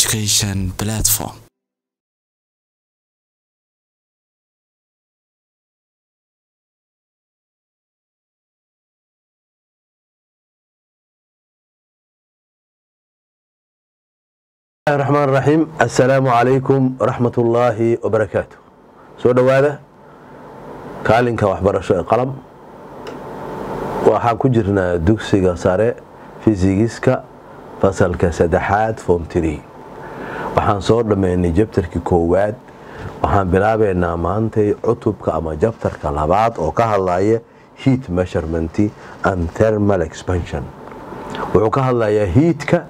education platform. raxmaan raxiim assalaamu calaykum waraxmatullaahi wabarakaatu soo dhowaada kaalinka waxbarasho ee qalam waxaan ku jirnaa dugsiga sare fisigiska fasalka saddexaad form tree waxaan soo dhammaynay jabtarkii koowaad waxaan bilaabaynaa maantay cutubka ama jabtarka labaad oo ka hadlaya heat measurement and thermal expansion wuxuu ka hadlayaa hiitka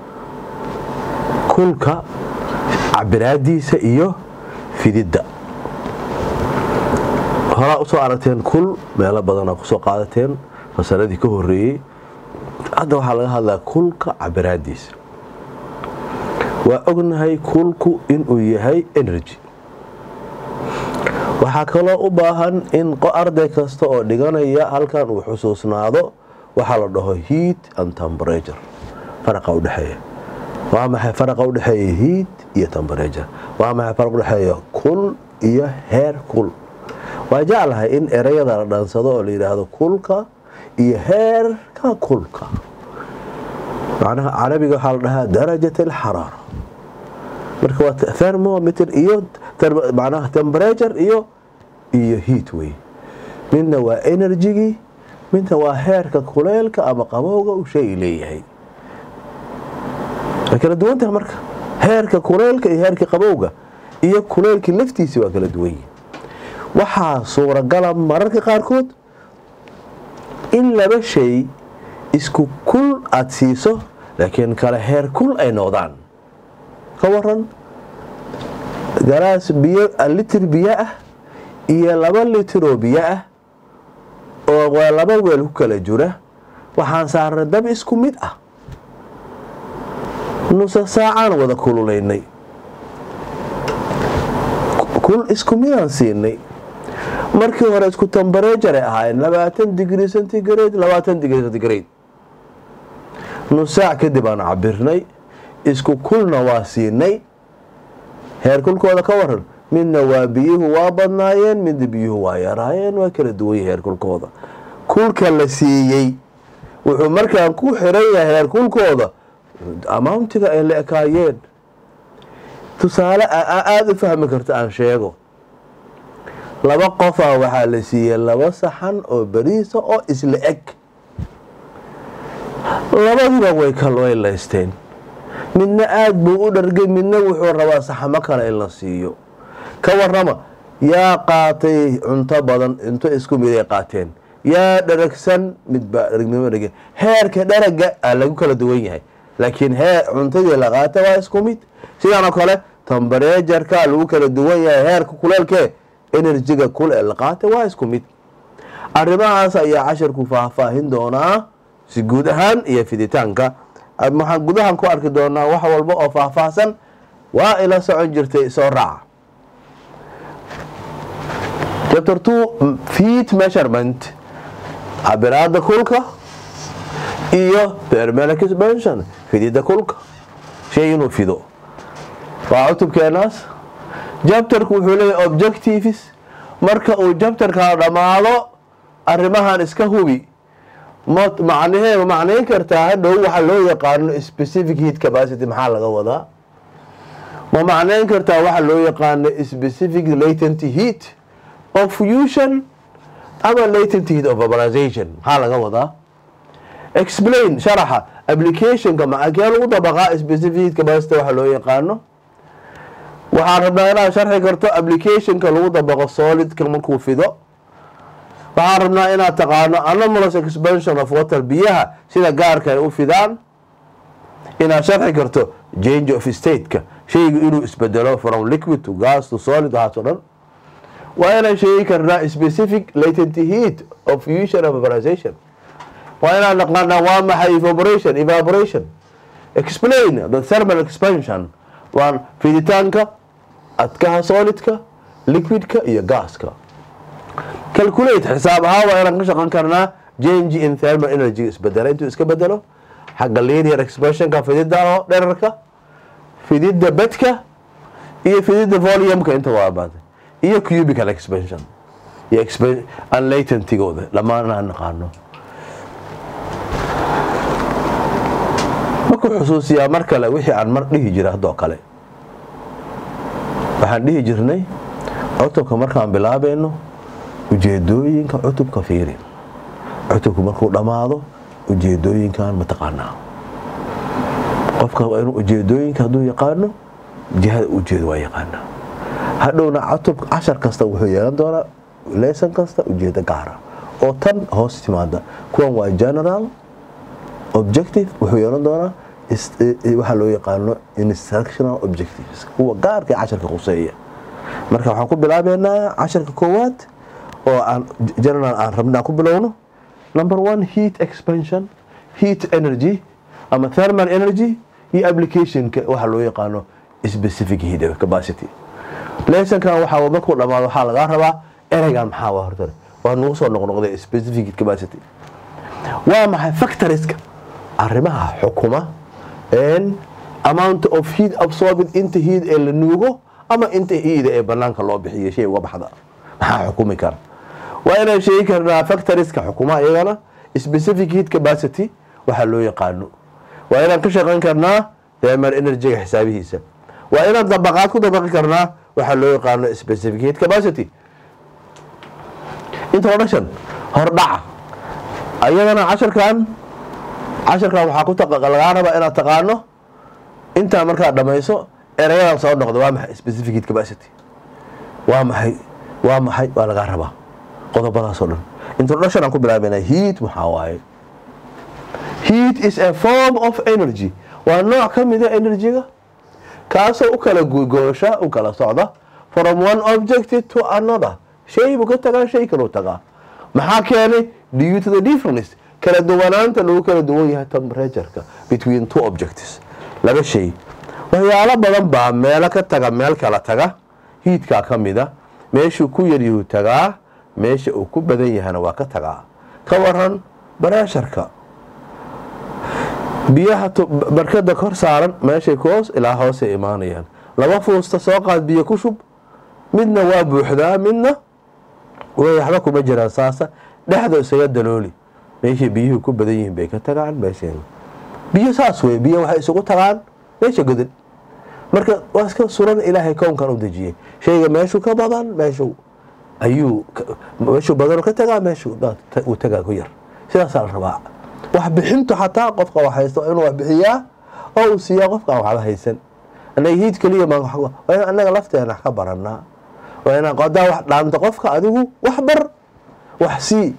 kulka cabiraadiisa iyo fididda horaa usoo aragteen kul meelo badanaa kusoo qaadateen fasaladii ka horeeyey hadda waxaa laga hadlaa kulka cabiraadiisa waa ognahay kulku inuu yahay energy waxaa kaloo u baahan in arday kasta oo dhiganaya halkan uu xusuusnaado waxaa la dhaho heat and temperature faraqa udhexeeya waa maxay faraqa udhexeeya hiid iyo temberature waa maxay faraq udhexeeya kul iyo heer kul waa jeclahay in erayada la dhansado oo la yidhaahdo kulka iyo heerka kulka macnaha carabiga waxaa la dhahaa darajat alxaraara marka waa thermometer iyo macnaha temberature iyo iyo heat wey midna waa enerjigii midna waa heerka kuleylka ama qabowga uu shay leeyahay way kala duwantaha marka heerka kuleylka iyo heerka qabowga iyo kuleylkii laftiisi waa kala duwan yihin waxaa suuragala mararka qaarkood in laba shay isku kul aada siiso laakiin kale heer kul ay noqdaan ka waran galaas biyo litir biyo ah iyo laba litiroo biyo ah oo waa laba weel ku kala jira waxaan saarnay dab isku mid ah nusa saacaan wada kululaynay kul isku midaan siinay markii hore isku temberejar ay ahaayeen labaatan digri centigrade labaatan digri centigrade nus saac kadib aan cabirnay isku kulna waa siinay heer kulkooda ka waran midna waa biyuhu waa badnaayeen midna biyuhu waa yaraayeen waa kala duwanya heer kulkooda kulka la siiyey wuxuu markaan ku xiran yahay heer kulkooda amountiga ay la ekaayeen tusaale aada u fahmi karta aan sheego laba qofaa waxaa la siiyey laba saxan oo beriisa oo isla eg labadiba way kalweylaysteen midna aada buu u dhargay midna wuxuu rabaa saxamo kale in la siiyo ka warama yaa qaatay cunto badan cunto isku miday qaateen yaa dharagsan midbaa dharagnimo dhage heerka dharaga aa lagu kala duwan yahay laakiin hee cuntadii la qaata waa isku mid sidaanoo kale tambareejarka lagu kala duwan yahay heerka kuleelkee enerjiga kul ee la qaata waa isku mid arrimahaas ayaa casharku faahfaahin doonaa si guud ahaan iyo fiditaanka waxaan gudahan ku arki doonaa wax walba oo faahfaahsan waa ila socon jirtay soo raaca chapter two feet measurement cabiraada kulka iyo thermal expansion fidida kulka shay inuu fido waa cutubkeenaas jabtarku wuxuu leeyahy objectives marka uu jabtarkaa dhammaado arrimahan iska hubi macnaheedu macnayn kartaa hadhow waxaa loo yaqaano specific heat capacity maxaa laga wadaa ma macnayn kartaa waxaa loo yaqaano specific latent heat of fusion ama latent heat of vaporization maxaa laga wadaa explain sharaxa applicationka makee lagu dabaqaa specific capacity waxa loo yaqaano waxaan rabnaa inaad sharxi karto applicationka lagu dabaqo solidka markuu fido waxaan rabnaa inaad taqaano anomalous expansion of water biyaha sida gaarka ay u fidaan inaad sharxi karto change of stateka shayga inuu isbedelo from liquid to gas to solid waxaas o dhan waa inaan sheegi karnaa specific latent heat of fusion of vaporization waa inaan naqaanaa waa maxay evaporation evaporation explain the thermal expansion waa fiditaanka adkaha solidka liquidka iyo gaaska calculate xisaab ahaan waa inaan ka shaqan karnaa change in thermal energy isbedela intuu iska bedelo xagga linear expressionka fidida oo dherarka fididda bedka iyo fididda volumka inta waa baatay iyo cubical expansion iyo unlatentigooda dhammaan aan naqaano markuu xusuusiyaa mar kale wixii aan mar dhihi jira haddoo kale waxaan dhihi jirnay cutubka markaan bilaabayno ujeedooyinka cutubka fiiri cutubku markuu dhammaado ujeedooyinkan mataqaanaa qofka waa inuu ujeedooyinka hadduu yaqaano jihada ujeedo waa yaqaanaa hadhowna cutub cashar kasta wuxuu yeelan doonaa lesson kasta ujeedo gaara oo tan hoos timaada kuwan waa general objective wuxuu yeelan doonaa waxaa loo yaqaano instructional objectives kuwa gaarka casharka quseeya marka waxaan ku bilaabeynaa casharka koowaad oo aan general aan rabna ku bilowno number one heat expansion heat energy ama thermal energy iyo applicationka waxa loo yaqaano specific heat capacity lessonkan waxaa markuu dhamaado waxaa lagaa rabaa ereygan maxaa waa hortare waa nagu soo noqnoqday specific heat capacity waa maxay factoriska arrimaha xukuma amount of heat absorbed inta heat ee la nuugo ama inta heat ee banaanka loo bixiyo shay uga baxda maxaa xukumi kara waa inaan sheegi karnaa factoriska xukuma iyagana specific heat capacity waxaa loo yaqaano waa inaan ka shaqayn karnaa thermal energyga xisaabihiisa waa inaan dabaqaad ku dabaqi karnaa waxaa loo yaqaano specific heat capacity introduction hordhaca ayadana casharkan casharkan waxaa ku lagaa rabaa inaad taqaano intaa markaad dhamayso erayadan soo noqda waa maxay specific heat capacity waa maxay waa maxay waa lagaa rabaa qodobadaasoo dhan introduction aan ku bilaabayna heat maxaa waaye heat is a form of energy waa nooc ka mida energyga kaasoo u kala goosha u kala socda from one object to another shay buu ka tagaa shay kaluu tagaa maxaa keenay due to the difference kala duwanaanta lagu kala duwan yahay temperatureka between two objects laba shay waxyaalo badan baa meelo ka taga meel kala taga hiidkaa ka mida meeshuu ku yaryahuu tagaa meesha uu ku badan yahana waa ka tagaa ka waran bareesharka biyaha barkada kor saaran meeshay koos ilaa hoosay imaanayaan laba fuusta soo qaad biyo ku shub midna waa buuxdaa midna waxba kuma jiraan saasa dhexda isaga dalooli meeshay biyuhu ku badan yihiin bay ka tagaan meesha biyo saas wey biyo waxay isugu tagaan meesha godan marka waa iska suran ilaahay kownkan u dejiyey shayga meeshuu ka badan meeshu ayuu meeshuu badan ka tagaa meeshu uu tagaa ku yar sidaasaa la rabaa wax bixintu xataa qofka wax haysto inuu wax bixiyaa oo uu siiyaa qofka aan waxba haysan anaga hiid keliya waa in anaga lafteena ka baranaa waa inaan qodaa wax dhaanta qofka adigu wax bar wax sii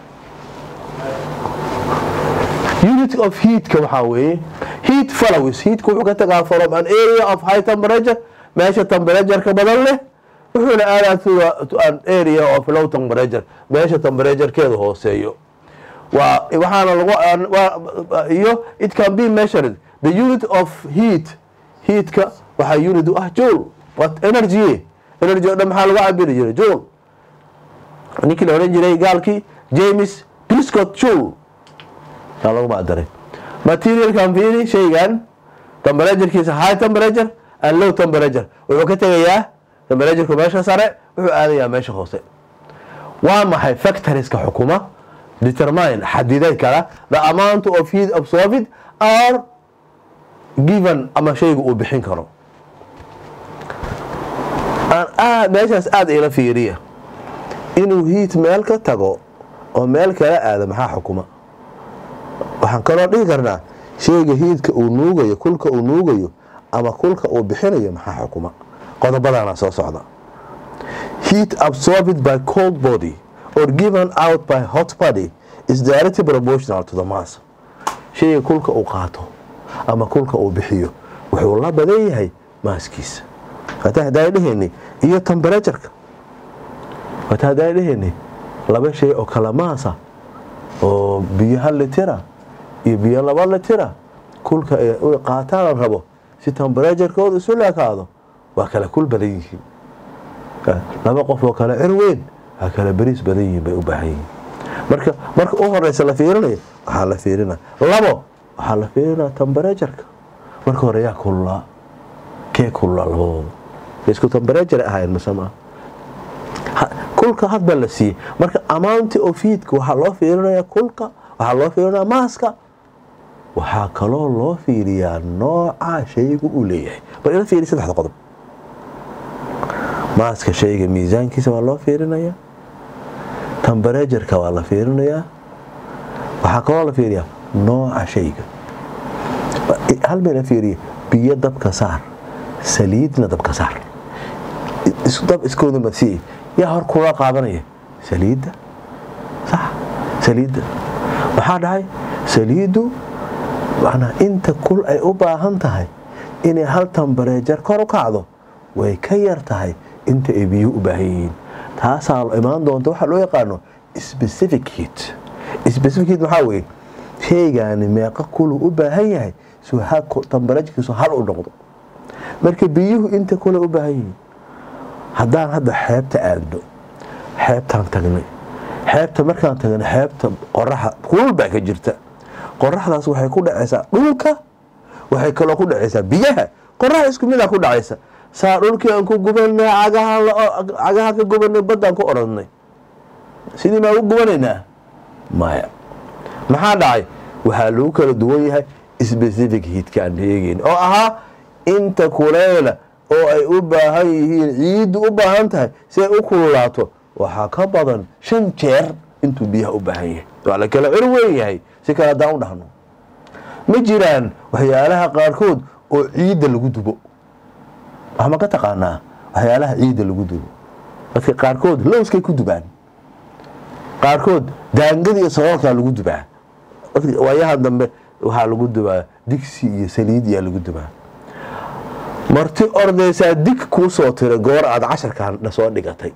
unit of heatka waxaa weeye heat follows heatka wuxuu ka tagaa from an area of high temperature meesha temperatureka badan leh wuxuuna aadaa to an area of low temperature meesha temperaturekeeda hooseeyo waa waxaana lagu iyo it can be measured the unit of heat heatka waxaa unit u ah joule what energy energy o dhan maxaa lagu cabiri jiray joule ninkii la odhan jiray gaalkii james gliscott joule aa lagu macdaray materialkan fiiri shaygan temperaturekiisa high temperature and low temperature wuxuu ka tegayaa temperatureku meesha sare wuxuu aadayaa meesha hoose waa maxay factoriska xukuma determine xadiday kara the amount of heat absorbed are given ama shayga uu bixin karo meeshaas aada ila fiiriya inuu hiit meel ka tago oo meel kala aado maxaa xukuma waxaan kaloo dhihi karnaa shayga hiidka uu nuugayo kulka uu nuugayo ama kulka uu bixinayo maxaa xukuma qodobadana soo socda heat absorbed by cold body or given out by hot body is directly proportional to the mass shayga kulka uu qaato ama kulka uu bixiyo wuxuu la badan yahay maaskiisa hataa hadaa dheheni iyo temperatureka hataa hadaa dheheni laba shay oo kala maasa oo biyo hal litira iyo biyo laba litira kulka ay qaataan la rabo si temperaturekooda isu leekaado waa kala kul badan yihiin laba qof oo kale cir weyn waa kala beriis badan yihiin bay u baahan yihiin marka marka u horeysa la fiirinayo waxaa la fiirina labo waxaa la fiirinaa temperatuurka marka hore yaa kululaa kee kulula labadooda isku tambareejar ahaayeen mise maa kulka hadba la siiyey marka amount of heatka waxaa loo fiirinayaa kulka waxaa loo fiirinayaa maaska waxaa kaloo loo fiiriyaa nooca shaygu uu leeyahay bal ila fiiri saddexda qodob maaska shayga miisaankiisa waa loo fiirinayaa tambareejarka waa la fiirinayaa waxaa kaloo la fiiriyaa nooca shayga hal mayna fiiriya biyo dabka saar saliidna dabka saar dab iskooda masiiya yaa hor kula qaadanaya saliidda sax saliidda waxaa dhahay saliiddu macnaa inta kul ay u baahan tahay inay hal tambareejar kor u kacdo way ka yar tahay inta ay biyuhu u baahan yihiin taasaa imaan doonta waxaa loo yaqaano specific heat specific heat maxaa weeye shaygaani meeqa kulu u baahan yahay soo tambareejarkiisu hal u noqdo marka biyuhu inta kule u baahan yihiin haddaan hadda xeebta aadno xeebtaan tagnay xeebta markaan tagnay xeebta qoraxa kulul baa ka jirta qoraxdaas waxay ku dhacaysaa dhulka waxay kaloo ku dhacaysaa biyaha qoraxa isku midaa ku dhacaysa saa dhulkii aan ku gubanay cagaha ka gubanay baddaan ku oranay sidii maa u gubanaynaa maya maxaa dhacay waxaa lagu kala duwan yahay specific hiidka aan eegeyn oo ahaa inta kuleela oo ay u baahan yihiin ciiddu u baahan tahay si ay u kululaato waxaa ka badan shan jeer intuu biyaha u baahan yahay waa la kala cir weyn yahay si kale haddaan u dhahno ma jiraan waxyaalaha qaarkood oo ciidda lagu dubo waxma ka taqaanaa waxyaalaha ciidda lagu dubo dadka qaarkood lowskay ku dubaan qaarkood daangada iyo sagoolkaa lagu dubaa waayahan dambe waxaa lagu dubaa digsi iyo saliid iyaa lagu dubaa marti ordaysaa dig kuu soo tira goor aad casharkan soo dhigatay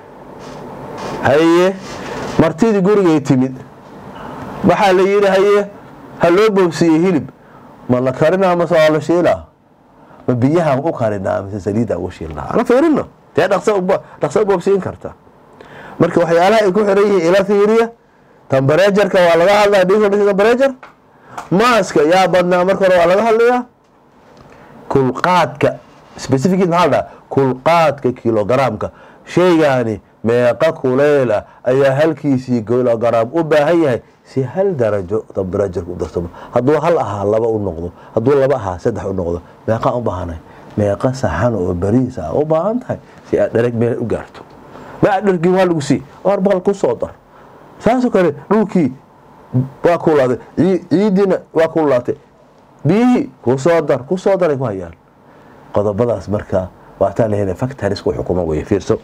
haye martidii gurigay timid waxaa la yidhi haye ha loo boobsiiyey hilib ma la karinaa mase waa la shiilaa ma biyahaan u karinaa mise saliidaan u shiilnaa ana fiirino dee dhaqso boobsiin karta marka waxyaalaha ay ku xiran yihiin ila fiiriya tambareejarka waa laga hadlaya different tambareejar maaska yaa badnaa marka hore waa laga hadlayaa kulqaadka specific maxaa la dhaha kulqaadka kilogaraamka shaygaani meeqa kuleyla ayaa halkiisii kilogaraam u baahan yahay si hal darajo tambareejarka u darsamo hadduu hal ahaa laba u noqdo hadduu laba ahaa saddex u noqdo meeqaa u baahanay meeqa saxan oo bariis ah u baahan tahay si aad dhereg meel u gaarto ma aad dhergin waa lagu sii war baqal ku soo dar saasoo kale dhulkii waa kulaaday ciidiina waa kululaatay biyihii kusoo dar kusoo daray ku hayaan qodobadaas markaa waataan lahena factoriska xukuma wey fiirso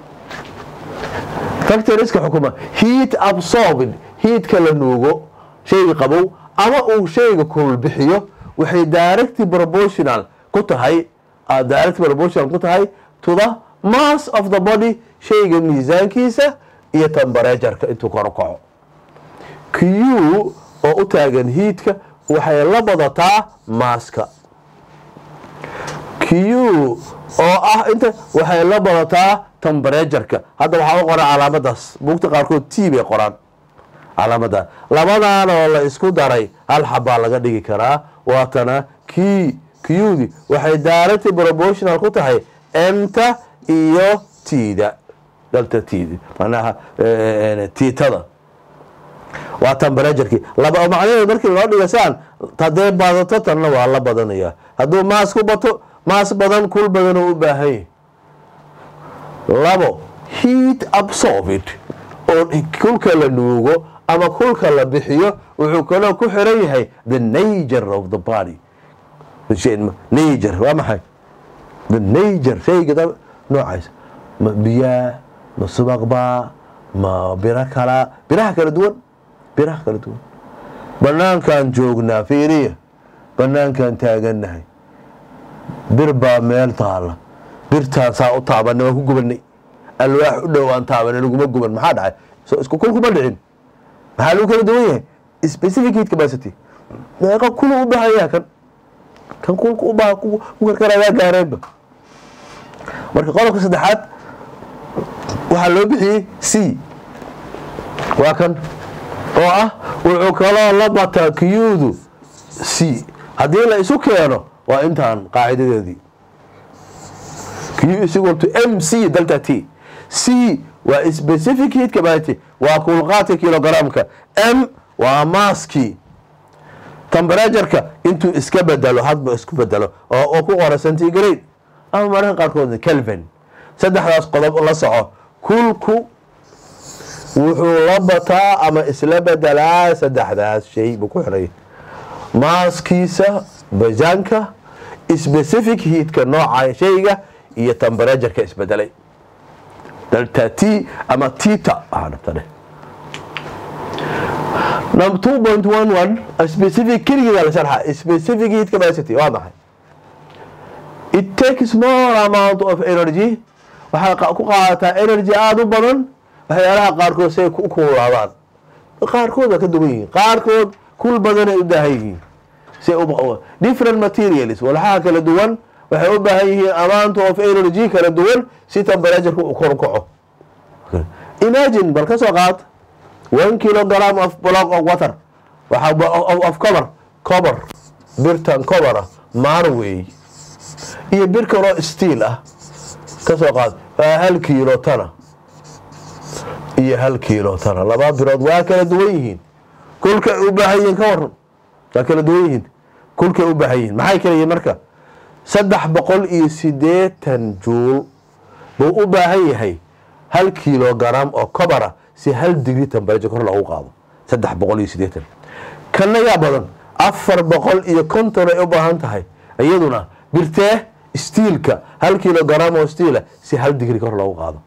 factoriska xukuma heat absorbed heatka la nuugo shayga qabow ama uu shayga kulul bixiyo waxay direct proportional ku tahay direct proportional ku tahay to the mass of the body shayga miisaankiisa iyo tambareejarka intuu kor u kaco q oo u taagan hiidka waxay la badataa maaska q oo ah inta waxay la badataa tambareejarka hadda waxaa u qoran calaamadaas buugta qaarkood t bay qoraan calaamada labadan oo la isku daray hal xabaa laga dhigi karaa waatana q qdi waxay direct proportional ku tahay mta iyo tda dalta td manaha tiitada waa tambareejarkii laba macnaheedu markii loo dhiga saan hadday badato tanna waa la badanaya hadduu maas ku bato maas badan kul badanoo u baahan yahy labo heat absorbed oo kulka la nuugo ama kulka la bixiyo wuxuu kaloo ku xiran yahay the nature of the body nature waa maxay the nature shayga noocaas ma biyaa ma subaqbaa ma biro kala biraha kala duwan biraha kala duwan banaankaan joognaa fiiriya banaankaan taagannahay bir baa meel taala birtaan saa u taabanay waan ku gubanay alwaax u dhow aan taabanay laguma guban maxaa dhacay so isku kul kuma dhicin maxaa lagu kala duwan yahay specific heat capacity meeqa kulu u baahan yahay kan kan kulka u baahan ku karkaraa waa gaareenba marka qodobka saddexaad waxaa loo bixiyey c waa kan oo ah wuxuu kaloo la bataa qyudu c haddii la isu keeno waa intaan qaacidadeedii q is equal to mc delta t c waa specific heat capacity waa kulqaadka kilogramka m waa maaskii temperatureka intuu iska bedelo hadba isku bedelo oo ku qora centigrade ama mararka qaarkood kelvin saddexdaas qodob la soco kulku wuxuu la bataa ama isla bedelaa saddexdaas shay buu ku xiray maaskiisa bajaanka specific heatka nooca shayga iyo temperatureka isbedelay delta t ama tita number two point one one specific keligeeda la sharxa specific heat capacity waa maxay it takes more amount of energy waxay ku qaadataa energy aada u badan waxyaalaha qaarkood say u kuulaadaan qaarkood waa ka duwan yihiin qaarkood kul badanay u baahan yihiin say different materials walxaha kala duwan waxay u baahan yihiin amount of energy kala duwan si temperatureka uu kor u kaco imagine bal ka soo qaad one kilogram of block of water of cover cover birtan cover ah marway iyo bir kaloo steel ah ka soo qaad waa hal kiilo tana iyo hal kiilo tana laba birood waa kala duwan yihiin kulkay u baahan yihiin ka waran waa kala duwan yihiin kulkay u baahan yihiin maxay kala yihiin marka saddex boqol iyo sideetan juul buu u baahan yahay hal kilogram oo cobara si hal digri temperature kor loogu qaado saddex boqol iyo sideetan kanna yaa badan afar boqol iyo konton ay u baahan tahay iyaduna birtee stiilka hal kilogram oo stiila si hal digri kor loogu qaado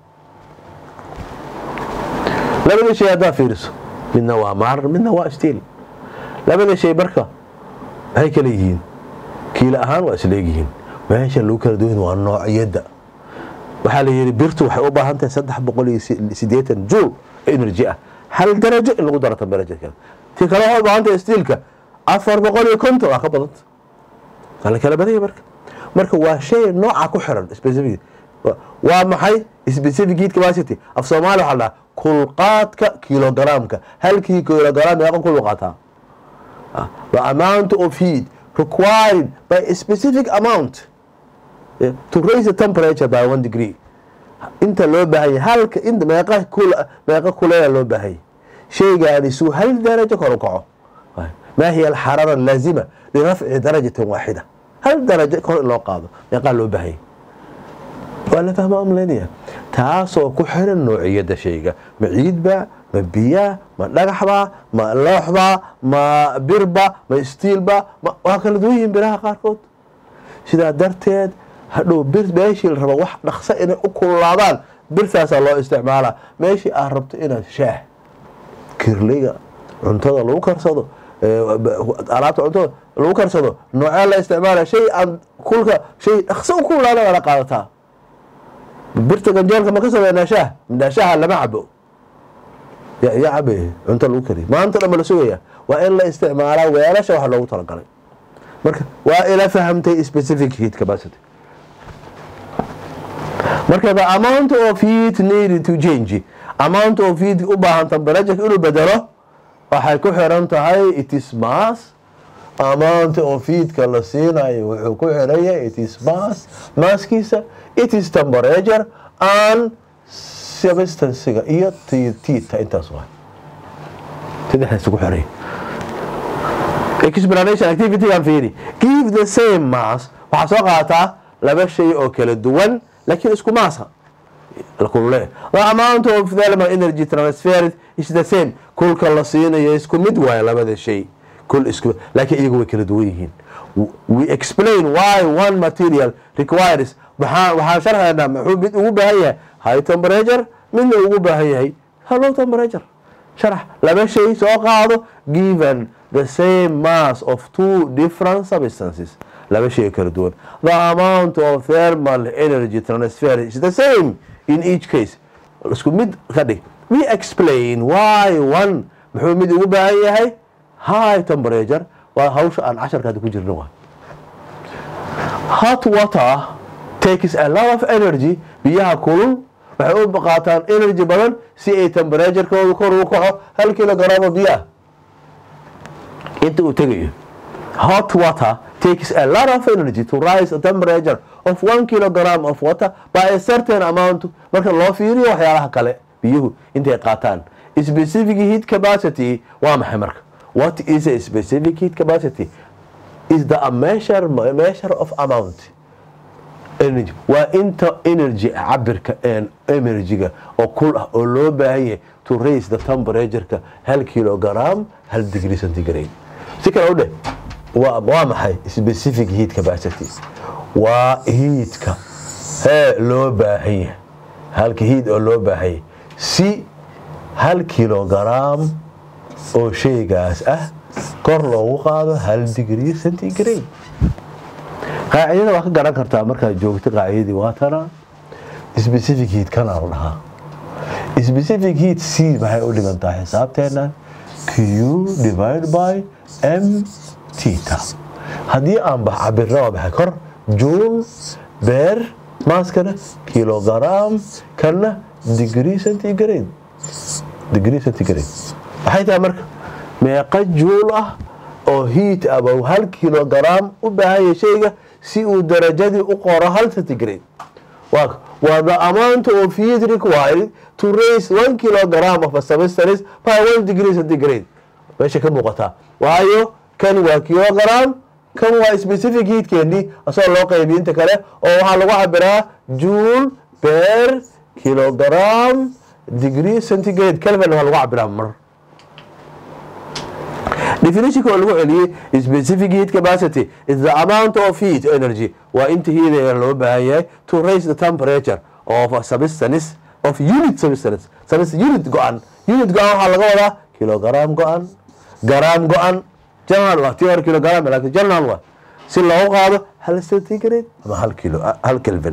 labada shay haddaa fiiriso midna waa maar midna waa stiil labada shay marka maxay kala yihiin kiilo ahaan waa isleegyihiin meesha lagu kala duwan waa noocyada waxaa la yidhi birtu waxay u baahan tahay saddex boqol iyo sideetan juul energy ah hal darajo in lagu daro temperatureka ti kale waxay u baahan tahay stiilka afar boqol iyo konton waa ka badanta waa la kala badanya marka marka waa shay nooca ku xiran specific waa maxay specific heat capacity af soomaali waxaa la dhahaa kulqaadka kilogramka halkii kilogram meeqa kulu qaataa the amount of heat required by a specific amount yeah, to raise the temperature by one degree inta loo baahan yahay halka inta meeqa kul meeqa kuleela loo baahan yahay shaygaani suu hal darajo kor u kaco ma hiya alxarara allaazima lirafci darajatin waaxida hal darajo kor in loo qaado meeqaa loo baahan yahay waa la fahmaa umleynaya taasoo ku xiran noociyada shayga ma ciidba ma biyaa ma dhagaxba ma looxba ma birba ma stiilba waa kala duwan yihiin biraha qaarkood sidaa darteed hadhow bir meeshii la rabo wax dhaqsa inay u kululaadaan birtaasaa loo isticmaalaa meeshii aad rabto inaad shaah kirliga cuntada lagu karsado alaabta cuntada lagu karsado noocee la isticmaala shay aan kulka shay dhaqso u kululaada waa la qaadataa birta ganjeelka ma ka sameynaa shaah midhaa shaaha lama cabo yaa cabe cunto lagu kariy maanta dhan ba la sugaya waa in la isticmaalaa weelasha waxa loogu talagalay marka waa ila fahamtay specific heat capacity marka the amount of heat needed to change amount of heat u baahan temperature inuu bedelo waxay ku xiran tahay it is mass amount of heatka la siinayo wuxuu ku xiran yahay it is mass masskiisa it is temperature and substancega iyo tita intaas waa saddexdaas ku xiran explanation activity aan fiiri give the same mass waxaa soo qaataa laba shay oo kala duwan laakiin isku maasa kulule the amount of thermal energy transferred is the same kulka la siinayo isku mid waayo labada shay kul isku laakiin iyagu way kala duwan yihiin we explain why one material requires waxaan waxaan sharxaynaa muxuu mid ugu baahan yahay high temperature midna ugu baahan yahay low temperature sharax laba shay soo qaado given the same mass of two different substances laba shay kala duwan the amount of thermal energy transfer is the same in each case isku mid ka dhig we explain why one muxuu mid ugu baahan yahay high temperature waa hawsha aan casharkaada ku jirna waa hot water takes a lot of energy biyaha kulul waxay u qaataan energy badan si ay temperaturekooda kor ugu kaco hal kilogram oo biyo ah inta uu tegayo hot water takes a lot of energy to rise the temperature of one kilogram of water by a certain amount marka loo fiiriyo waxyaalaha kale biyuhu intay qaataan specific heat capacity waa maxay marka what is a specific heat capacity is the a measure, measure of amount energy waa inta energy cabirka energyga oo kul ah oo loo baahan yahay to raise the temperatureka hal kilogram hal degree centigrade si kale u dheh waa waa maxay specific heat capacity waa hiitka hee loo baahan yahay halka hiid oo loo baahan yahay si hal kilogram oo shaygaas ah kor loogu qaado hal degree centigrade qaacidada waa ka garan kartaa markaad joogto qaacidadii waa tana specific heat kana la dhahaa specific heat c maxay u dhigantaa xisaabteennan q divide by m tita haddii aan bax cabirna waa maxay kor joule beer maaskana kilogram kana degree centigrade degree centigrade maxay tahay marka meeqa juul ah oo hiit aba hal kilogram u baahanya shayga si uu darajadii u qoro hal centigrade waa the amount of heat required to raise one kilogram of a substance by one degree centigrade meesha ka muuqataa waayo kan waa kilogram kan waa specific heatkeenii asagoo loo qaybiy inta kale oo waxaa lagu cabiraa juul beer kilogram degree centigrade kelvin waa lagu cabiraa mar definitionka oo lagu celiyey specific heat capacity is the amount of heat energy waa inta hiidaya loo baahan yahay to raise the temperature of a substance of unit substance substance unit go-an unit go-an waxaa laga wadaa kilogram go-an garaam go-an general waa tii hore kilogram laakiin general waa si loogu qaado hal centigrade ama hal kilo hal kelvin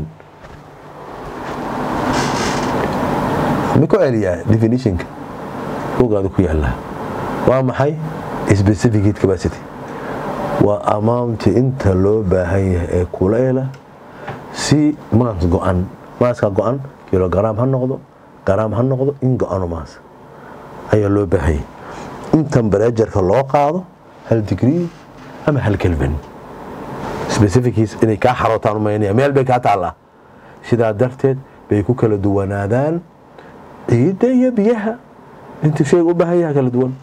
mi ku celiyaa definitionka bugaada ku yaala waa maxay specific heat capacity waa amounti inta loo baahan yahay ee kulayla si maas go-an maaska go-an kilogram ha noqdo garaam ha noqdo in go-ano maas ayaa loo baahan yahay in temberatuurka loo qaado hal degree ama hal kelvin specifickiis inay kaa xarootaan umaynaya meel bay kaa taallaa sidaa darteed bay ku kala duwanaadaan ciidda iyo biyaha intuu shayga u baahan yaha kala duwan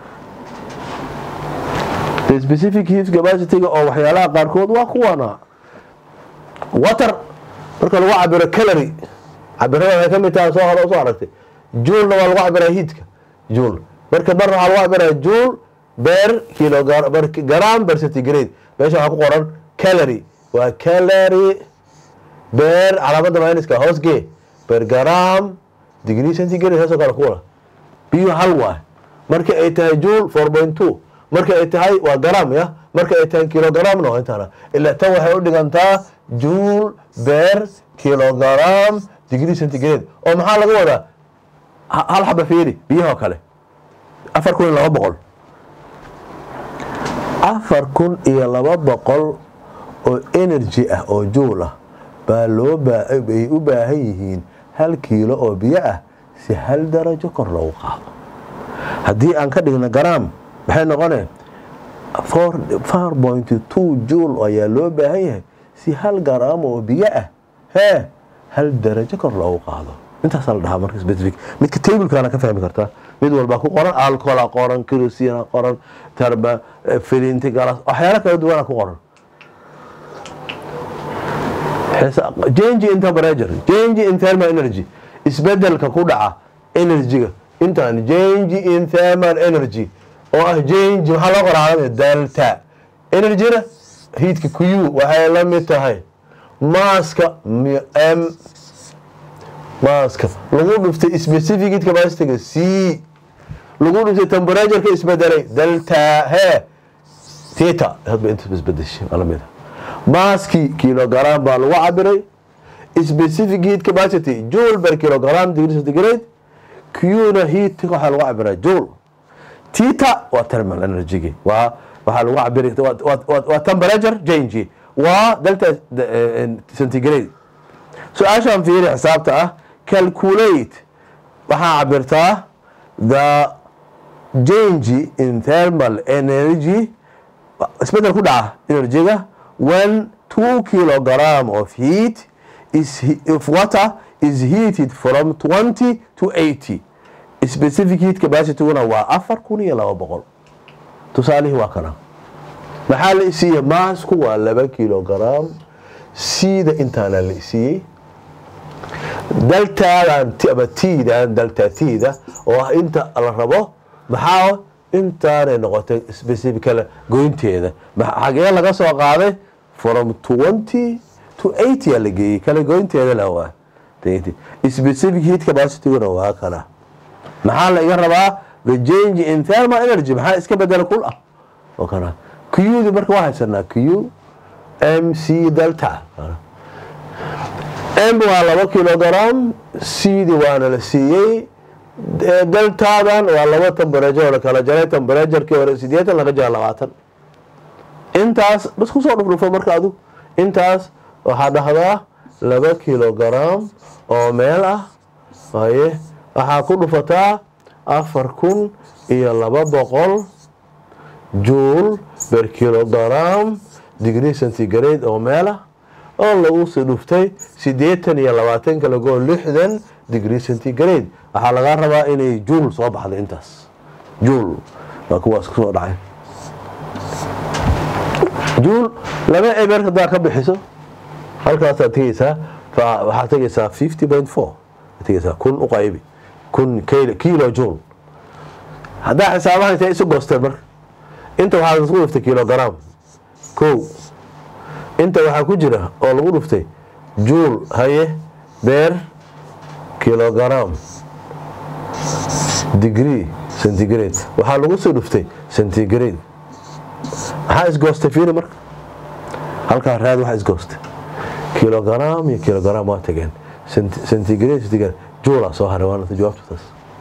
specific heat capacityga oo waxyaalaha qaarkood waa kuwana water marka lagu cabiro calory cabirada waxay ka mid tahay soo hore soo aragtay juulna waa lagu cabiraa heatka juul marka marna waxaa lagu cabiraa juul beer kilogram per centigrade meesha waxaa ku qoran calory waa calory beer calaamada minuska hoosgee per gram degree centigrade saasoo kale kuwala biyo hal waay marka ay tahay juul four point two marka ay tahay waa garam ya marka ay tahay kilogramna waa intaana ilaa tan waxay u dhigantaa juul beer kilogram degree centigrade oo maxaa laga wadaa hal xaba fiiri biyahoo kale afar kun iyo laba boqol afar kun iyo laba boqol oo energy ah oo juul ah baa loo bay u baahan yihiin hal kiilo oo biyo ah si hal darajo kor loogu qaado haddii aan ka dhigno garam maxay noqoneen four point two juul ayaa loo baahan yahay si hal garam oo biyo ah hee hal darajo kor loogu qaado intaasaa la dhahaa marka specific midka tablekana ka fahmi kartaa mid walba ku qoran alcohola qoran kerosina qoran tarba filinti galas waxyaala kala duwana ku qoran change in temperature change in thermal energy isbedelka ku dhaca energyga intaan change in thermal energy oo ah change maxaa loo qoraa delta energyna heatka q waxay la mid tahay maaska m maaska lagu dhuftay specific heat capacityga c lagu dhuftay temperatureka isbedelay delta he teta hadba inta isbedeshay waa lamid maaskii kilogram baa lagu cabiray specific heat capacity joule per kilogram degree centigrade qna heat waxaa lagu cabiraa joule tita waa thermal energy waa waxaa lagu cabiri waa temperature change waa delta centigrade su-aashaan fiiri xisaabta ah calculate waxaa cabirtaa the change in thermal energy isbedel ku dhaca energyga when 2 kilogram of heat is if water is heated from 20 to 80 specific heat capacityguna waa afar kun iyo laba boqol tusaalihii waa kana maxaa la isiiyey maasku waa laba kilogram siida intaana la isiiyey daltaadan ama tiidan dalta tiida oo ah inta la rabo maxaa intaanay noqotay specificala goynteeda xagee laga soo qaaday from 20 to 80 la geeyey kala goynteedana waa specific heat capacityguna waa kana maxaa la iga rabaa the change in thermal energy maxaa iska bedela kul ah oo kana qdi marka waa haysanaa q m c delta m waa laba kilogram cd waana la siiyey deltadan waa laba temberature la kala jaray temberaturkii hore sideetan laga jara labaatan intaas bas kusoo dhufdhufo marka adu intaas waxaa dhahdaa laba kilogram oo meel ah haye waxaa ku dhufataa afar kun iyo laba boqol juul ber kilogram degree centigrade oo meel ah oo lagu sii dhuftay siddeetan iyo labaatan kalagoo lixdan degree centigrade waxaa lagaa rabaa inay juul soo baxdo intaas juul waa kuwaas kusoo dhacay juul laba eber hadaa ka bixiso halkaasaad tegeysaa waxaad tegeysaa fifty point four tegeysaa kun u qaybi kun kilo juul haddaa xisaabaha intay isu goosteen marka inta waxaa isku dhuftay kilogram kow inta waxaa ku jira oo lagu dhuftay juul haye beer kilogram degree centigrade waxaa lagu soo dhuftay centigrade maxaa isgoostay fiiri marka halkaa raad waxaa isgoostay kilogram iyo kilogram waa tageen centigrade centigrade juulaa soo haray waana jawaabtu taas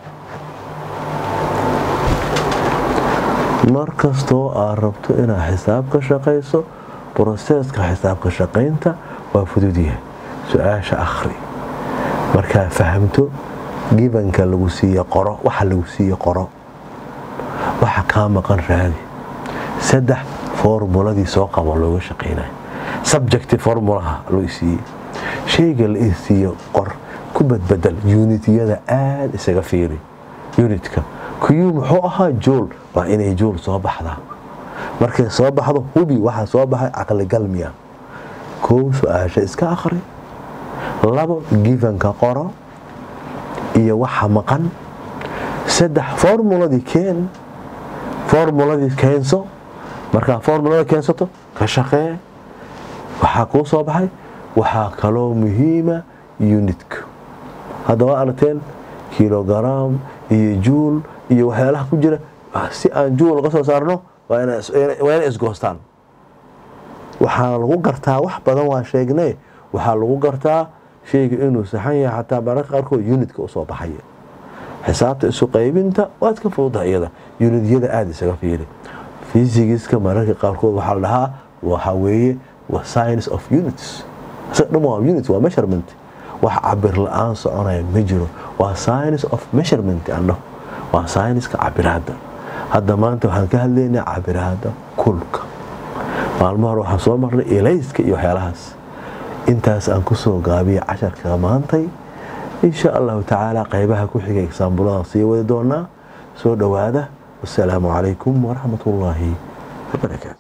mar kastoo aad rabto inaad xisaab ka shaqayso broseska xisaab ka shaqaynta waa fududyahay su-aasha akhri markaa fahamto gibanka lagu siiye qoro waxa lagu siiye qoro waxa kaa maqan raadi saddex formuladii soo qabo looga shaqaynay subjecti formulaha loo siiyey shayga la isiiye qor ku badbedel unityada aada isaga fiiri unitka kuyuu muxuu ahaa jool waa inay jool soo baxdaa markay soo baxdo hubi waxaa soo baxay caqligalmiya kow su-aasha iska akhri labo givanka qoro iyo waxa maqan saddex formuladii keen formuladii keenso markaa formulada keensato ka shaqee waxaa kuu soo baxay waxaa kaloo muhiima unitka hadda waa aragteen kilogram iyo juul iyo waxyaalaha ku jira si aan juul uga soo saarno waa inay isgoostaan waxaa lagu gartaa wax badan waa sheegnay waxaa lagu gartaa shayga inuu saxan yahay xataa mararka qaarkood unitka usoo baxaya xisaabta isu qaybinta waad ka fududaha iyada unityada aada isaga fiiri fysigiska mararka qaarkood waxaa la dhahaa waxa weeye waa science of units dhan waa unit waa measurement wax cabir la-aan soconaya ma jiro waa science of measurement andho waa scienska cabiraada hadda maanta waxaan ka hadlaynaa cabiraada kulka maalmo hore waxaan soo marnay elayska iyo waxyaalahaas intaas aan kusoo gaabiya casharka maantay insha allahu tacaala qaybaha ku xiga egsaambuladan sii wadi doonaa soo dhowaada wasalaamu calaykum waraxmat ullaahi wabarakaatu